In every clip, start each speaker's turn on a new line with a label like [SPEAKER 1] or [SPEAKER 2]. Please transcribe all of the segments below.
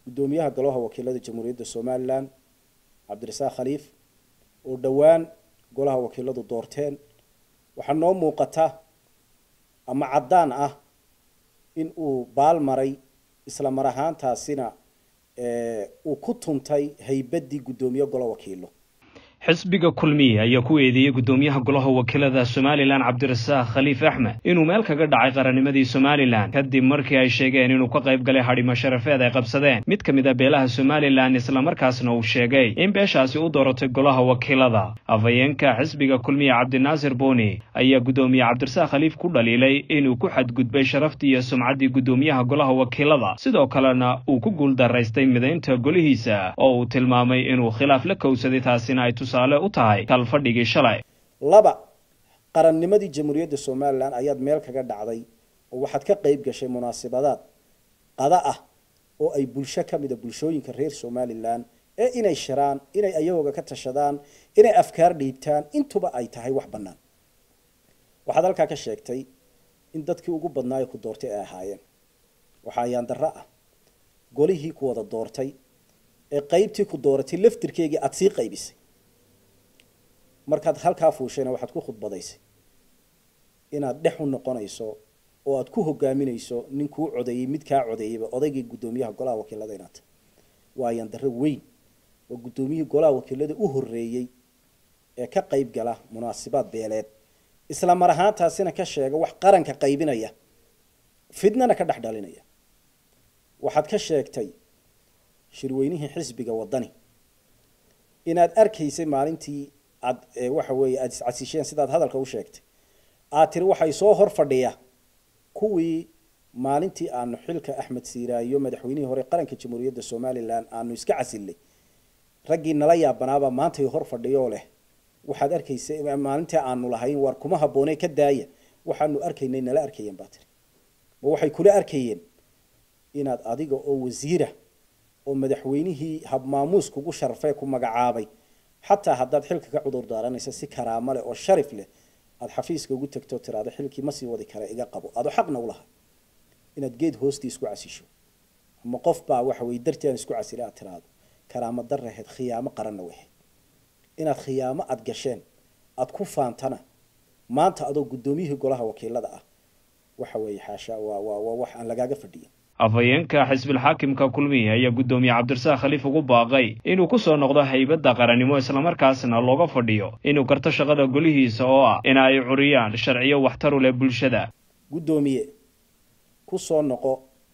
[SPEAKER 1] guddoomiyaha golaha wakiilada jamhuuriyadda somalilan cabdirasaaq khaliif oo dhowaan golaha wakiiladu doorteen waxaa noo muuqata ama caddaan ah in uu baal maray isla mar ahaantaasina uu ku tuntay haybaddii guddoomiye golo wakiilo
[SPEAKER 2] xisbiga kulmiye ayaa ku eedeeyey guddoomiyaha golaha wakiilada somalilan cabdirasaaq khaliif axmed inuu meel kaga dhacay qarannimadii somalilan kadib markii ay sheegeen inuu ka qayb galay hadhimo sharafeed ay qabsadeen mid ka mid a beelaha somalilan islamarkaasna uu sheegay in beeshaasi u dooratay golaha wakiilada afhayeenka xisbiga kulmiye cabdinaasir booni ayaa guddoomiye cabdirasaaq khaliif ku dhaliilay inuu ku xadgudbay sharaftii iyo sumcaddii guddoomiyaha golaha wakiilada sidoo kalena uu ku guuldaraystay midaynta golihiisa oo uu tilmaamay inuu khilaaf la kowsaday taasina ay u tahay kalfadhigii shalay
[SPEAKER 1] laba qarannimadii jamhuuriyadda somalilan ayaad meel kaga dhacday oo waxaad ka qayb gashay munaasabadaad qada ah oo ay bulsho ka mida bulshooyinka reer somalilan ee inay shiraan inay ayagooga ka tashadaan inay afkaar dhiibtaan intuba ay tahay wax bannaan waxaad halkaa ka sheegtay in dadkii ugu badnaayo ku doortay ay ahaayeen waxaa ayaan darro ah golihii ku wada doortay ee qaybtii ku dooratay laftirkeygii aada sii qaybisay markaad halkaa fuushayna waxaad ku khudbadaysay inaad dhex u noqonayso oo aad ku hogaaminayso nin kuu codeeyey mid kaa codeeyeyba odaygii guddoomiyaha golaha wakiilada inaad tahay waa ayaan darro weyn oo guddoomiyihii golaha wakiilada u horreeyey ee ka qayb gala munaasibaad beeleed isla mar ahaantaasina ka sheega wax qaranka qaybinaya fidnana ka dhex dhalinaya waxaad ka sheegtay shirweynihii xisbiga waddani inaad arkaysay maalintii ad waxa weeye aada iscasisheen sidaad hadalka u sheegtay aad tiri waxay soo hor fadhiya kuwii maalintii aanu xilka axmed siiraayo madaxweynihii hore qaranka jamhuuriyadda somalilan aanu iska casilnay raggii nala yaabanaaba maantay hor fadhiyoo leh waxaad arkaysay maalintii aanu lahayn war kuma habboonee ka daaya waxaanu arkaynay nala arkayeen baa tiri ma waxay kula arkayeen inaad adiga oo wasiira oo madaxweynihii habmaamuus kugu sharfee ku magacaabay xataa haddaad xilka ka cudur daaranaysa si karaamo leh oo sharif leh aada xafiiska ugu tagto tiraado xilkii ma sii wadi kara iga qabo adoo xaqna u laha inaad geed hoostii isku casisho ama qof baa waxa weye dartii aan isku casila aad tiraado karaamo daraheed khiyaamo qaranna wahayd inaad khiyaamo aada gasheen aada ku faantana maanta adoo guddoomiyihii golaha wakiilada ah waxa weeye xaasha waa waa waa wax aan lagaaga fadhiyin
[SPEAKER 2] afhayeenka xisbilxaakimka kulmiye ayaa guddoomiye cabdirasaaq khaliif ugu baaqay inuu ku soo noqdo haybadda qarannimo islamarkaasna looga fadhiyo inuu garto shaqada golihiisa oo ah in ay curiyaan sharciyo waxtaru leh bulshada
[SPEAKER 1] guddoomiye ku soo noqo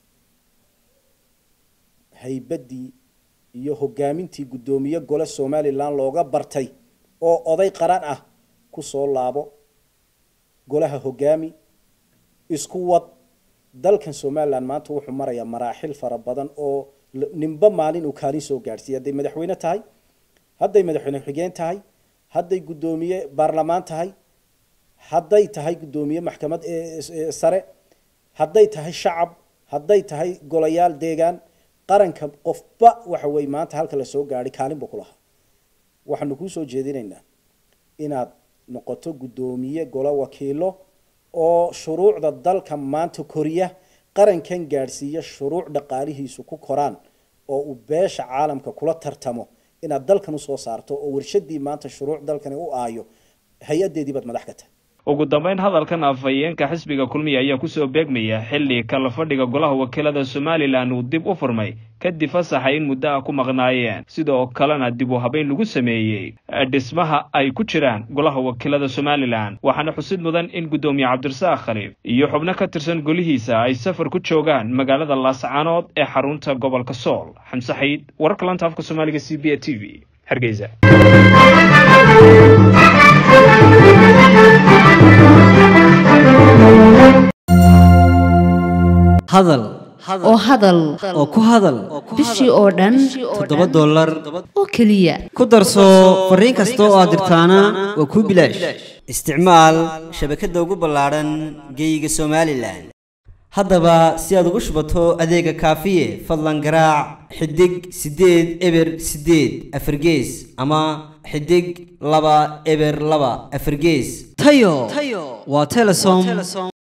[SPEAKER 1] haybaddii iyo hogaamintii guddoomiye gole somalilan looga bartay oo oday qaran ah ku soo laabo golaha hogaami isku wad dalkan somalilan maanta wuxuu marayaa maraaxil fara badan oo ninba maalin uu kaalin soo gaadhsiiya hadday madaxweyne tahay hadday madaxweyne xigeen tahay hadday guddoomiye baarlamaan tahay hadday tahay guddoomiye maxkamad sare hadday tahay shacab hadday tahay golayaal deegaan qaranka qofba waxa weye maanta halka la soo gaadhay kaalin buu ku lahaa waxaanu kuu soo jeedinaynaa inaad noqoto guddoomiye golo wakiilo oo shuruucda dalka maanta koriya qarankan gaadhsiiya shuruuc dhaqaalihiisu ku koraan oo uu beesha caalamka kula tartamo inaad dalkan usoo saarto oo warshadii maanta shuruuc dalkani u aayo hay-adeedii baad madax ka tahay
[SPEAKER 2] ugu dambeyn hadalkan afhayeenka xisbiga kulmiye ayaa kusoo beegmaya xilli kala fadhiga golaha wakiilada somalilan uu dib u furmay kadib fasaxa in muddo ah ku maqnaayeen sidoo kalena dib u habeyn lagu sameeyey dhismaha ay ku jiraan golaha wakiilada somalilan waxaana xusid mudan in guddoomiye cabdirasaaq khaliif iyo xubno ka tirsan golihiisa ay safar ku joogaan magaalada laascaanood ee xarunta gobolka sool xamse xayd wararka lanta afka soomaaliga c b a t v hargeysa
[SPEAKER 3] hadal
[SPEAKER 4] oo hadal
[SPEAKER 3] oo ku hadal
[SPEAKER 4] bishii oo dhan
[SPEAKER 3] toddoba dollar
[SPEAKER 4] oo keliya
[SPEAKER 3] ku darso fariin kasta oo aad dirtaana waa kuu bilaash isticmaal shabakadda ugu ballaadhan geeyiga somalilan haddaba si aad ugu shubato adeega kaafiye fadlan garaac xidig siddeed eber siddeed afargees ama xidig laba eber laba afargees tayo waa telesom